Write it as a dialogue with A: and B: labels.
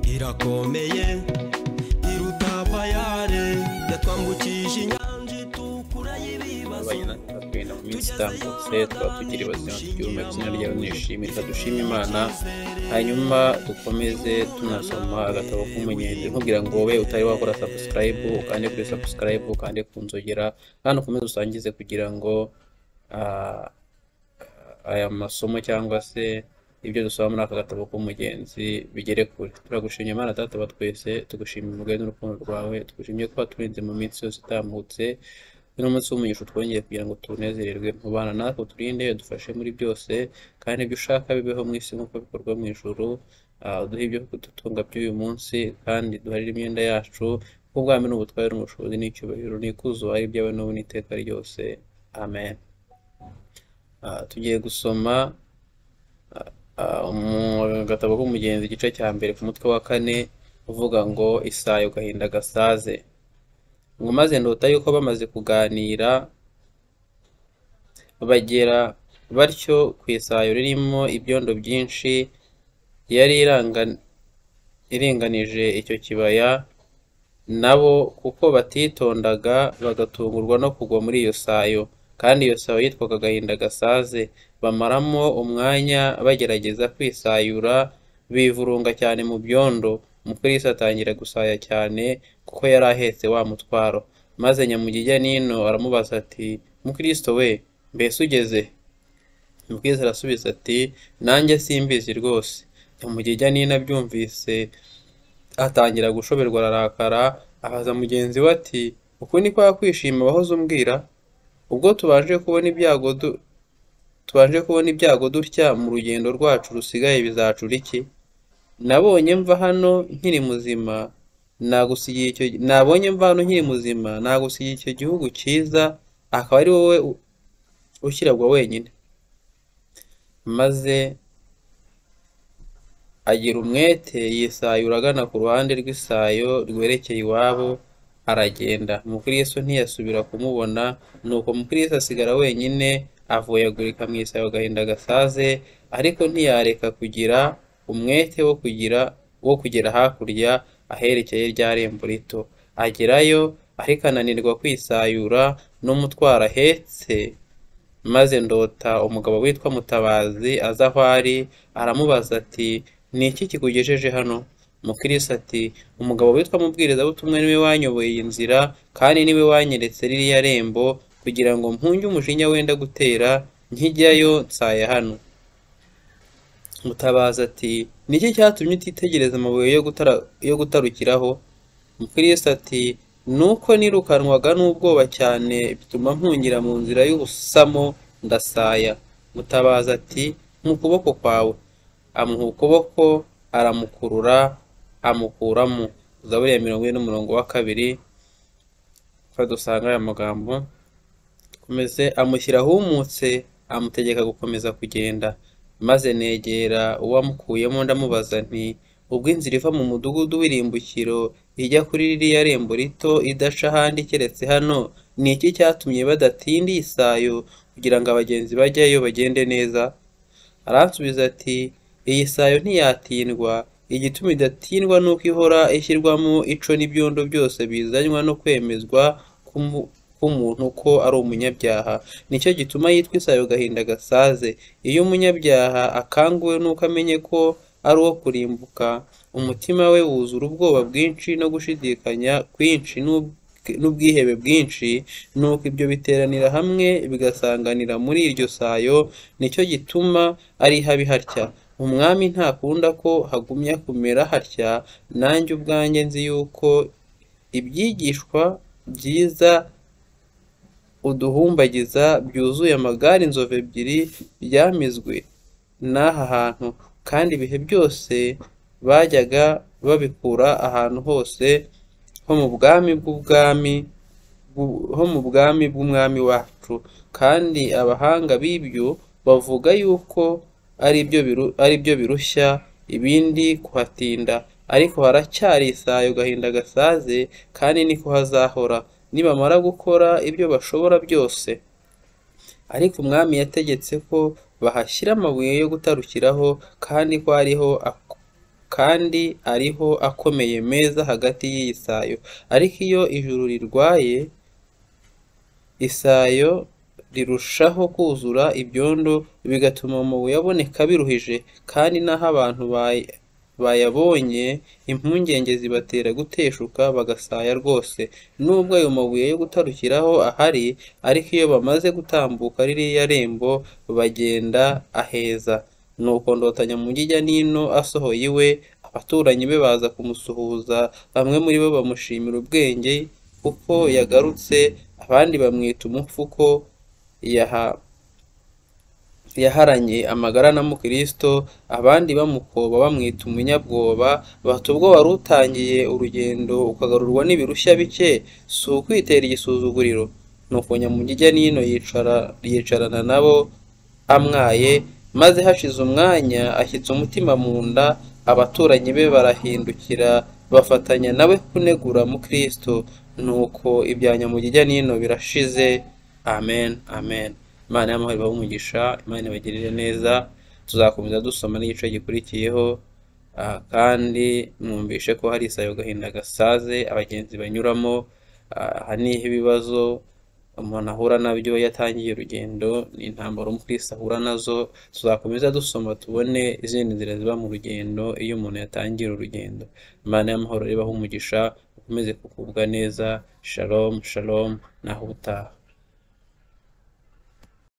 A: ikomeye iruta bayare yatwambukije inyanja itukura y'ibibazo
B: twabaye natwe twenda mu minsi itambutse twaba tukiri bazima tubyumva izina ryawe nishimira dushima imana hanyuma dukomeze tunasoma agatabo k'umunyenzi nkubwira ngo wowe utari wakora sabusikarayibu ukande kuri sabusikarayibu ukande ku nzogera kandi ukomeze usangize kugira ngo ah, aya masomo cyangwa se ibyo dusaba muri aka gatabo k'umugenzi bigere kure turagushimye imana data wa twese tugushimira umugayo n'urukundo rwawe tugushimye kuba turinze mu minsi yose itambutse uno munsi w'umugisha utwongeye kugira ngo tunezererwe mu bana natwe uturinde dufashe muri byose kandi ibyo ushaka bibeho mu isi nk'uko bikorwa mu ijuru Ah, uduhe ibyo kudutunga by'uyu munsi kandi duharire imyenda yacu kuko ubwami ni ubutware n'ubushobozi n'icyubahiro n'ikuzo ari ibyawe n'ubu n'iteka ryose amen Ah, tugiye gusoma ah, mu gatabo k'umugenzi igice cya mbere ku mutwe wa kane uvuga ngo isayo gahinda gasaze ngo maze ndota yuko bamaze kuganira bagera batyo ku isayo ririmo ibyondo byinshi yari iranga- iringanije icyo kibaya nabo kuko batitondaga bagatungurwa no kugwa muri iyo sayo kandi iyo sayo yitwaga agahinda gasaze bamaramo umwanya bagerageza kwisayura bivurunga cyane mu byondo umukristo atangira gusaya cyane kuko yari ahetse wa mutwaro maze nyamujya nino aramubaza ati mukristo we mbese ugeze Umubwiriza arasubiza ati nanjye simbizi rwose nyamugijya nina abyumvise atangira gushoberwa ararakara abaza mugenzi we ati uku ni kwa kwishima wahoze umbwira ubwo tubanje kubona ibyago du- tubanje kubona ibyago dutya mu rugendo rwacu rusigaye bizacura iki nabonye mva hano nkiri muzima nagusigiye icyo nabonye mva hano nkiri muzima nagusigiye icyo gihugu cyiza akaba ari wowe u- ukirabwa wenyine maze agira umwete yisayura agana ku ruhande rw'isayo rwerekeye iwabo aragenda umukristo ntiyasubira kumubona nuko umukristo asigara wenyine avuyagurika mu isayo agahinda gasaze ariko ntiyareka kugira umwete wo kugira wo kugera hakurya aherekeye rya rembo rito agerayo ariko ananirwa kwisayura n'umutwaro ahetse maze ndota umugabo witwa Mutabazi aza aho ari aramubaza ati ni iki kikugejeje hano mukirisi ati umugabo witwa mubwirizabutumwa niwe wanyoboye iyi nzira kandi niwe wanyeretse ririya rembo kugira ngo mpunge umujinya wenda gutera nkijyayo nsaye hano Mutabazi ati ni iki cyatumye utitegereza amabuye yo gutara- yo gutarukiraho Mukristo ati nuko nirukanwaga n'ubwoba cyane bituma mpungira mu nzira y'ubusamo ndasaya mutabaza ati mu kuboko kwawe amuha ukuboko aramukurura amukuramo zaburi ya mirongo ine n'umurongo wa kabiri ko dusanga aya magambo komeze amushyira ahumutse amutegeka gukomeza kugenda maze negera uwamukuyemo ndamubaza nti ubwo inzira iva mu mudugudu w'irimbukiro ijya kuri ririya rembo rito idaca ahandi keretse hano ni iki cyatumye badatinda iyi sayo kugira ngo abagenzi bajyayo bagende neza aransubiza ati iyi sayo ntiyatindwa igituma idatindwa ni uko ihora ishyirwamo ico n'ibyondo byose bizanywa no kwemezwa k'umu- k'umuntu ko ari umunyabyaha nicyo gituma yitwa isayo gahinda gasaze iyo umunyabyaha akanguwe n'uko amenye ko ari uwo kurimbuka umutima we wuzura ubwoba bwinshi no gushidikanya kwinshi n'ub- n'ubwihebe bwinshi nuko ibyo biteranira hamwe bigasanganira muri iryo sayo nicyo gituma ari habi hatya umwami ntakunda ko hagumya kumera hatya nanjye ubwanjye nzi yuko ibyigishwa byiza uduhumbagiza byuzuye amagare inzovu ebyiri byamizwe n'aha hantu kandi ibihe byose bajyaga babikura ahantu hose ho mu bwami bw'ubwami bw'u- ho mu bwami bw'umwami wacu kandi abahanga b'ibyo bavuga yuko ari byo biru- ari byo birushya ibindi kuhatinda ariko haracyari isayo gahinda gasaze kandi niko hazahora nibamara gukora ibyo bashobora byose ariko umwami yategetse ko bahashyira amabuye yo gutarukiraho kandi ko ariho ak- kandi ariho akomeye meza hagati y'iyisayo ariko iyo ijuru rirwaye isayo rirushaho kuzura ibyondo bigatuma amabuye aboneka biruhije kandi n'aho abantu bayi- bayabonye impungenge zibatera guteshuka bagasaya rwose nubwo ayo mabuye yo gutarukiraho ahari ariko iyo bamaze gutambuka ririya rembo bagenda aheza nuko ndotanya mu ijya n'ino asohoye iwe abaturanyi be baza kumusuhuza bamwe muri bo bamushimira ubwenge kuko yagarutse abandi bamwita umupfu ko yaha yaharanye amagara na mukristo abandi bamukoba bamwita umunyabwoba bata ubwo wari utangiye urugendo ukagarurwa n'ibirushya bike si ukwitera igisuzuguriro nuko nyamugijya n'ino yicara yicarana nabo amwaye maze hashize umwanya ashyitse umutima mu nda abaturanyi be barahindukira bafatanya nawe kunegura mukristo nuko ibya nyamugijya n'ino birashize amen amen imana y'amahoro ibahe umugisha imana ibagirire neza tuzakomeza dusoma n'igice gikurikiyeho ah, kandi mwumvishe ko hari isayo gahinda gasaze abagenzi banyuramo ah, aha niho ibibazo umuntu ahura nabyo iyo yatangiye urugendo ni intambara umukristo ahura nazo tuzakomeza dusoma tubone izindi nzira ziba mu rugendo iyo umuntu yatangira urugendo imana y'amahoro ibahe umugisha ukomeze kugubwa neza shalom shalom naho utaha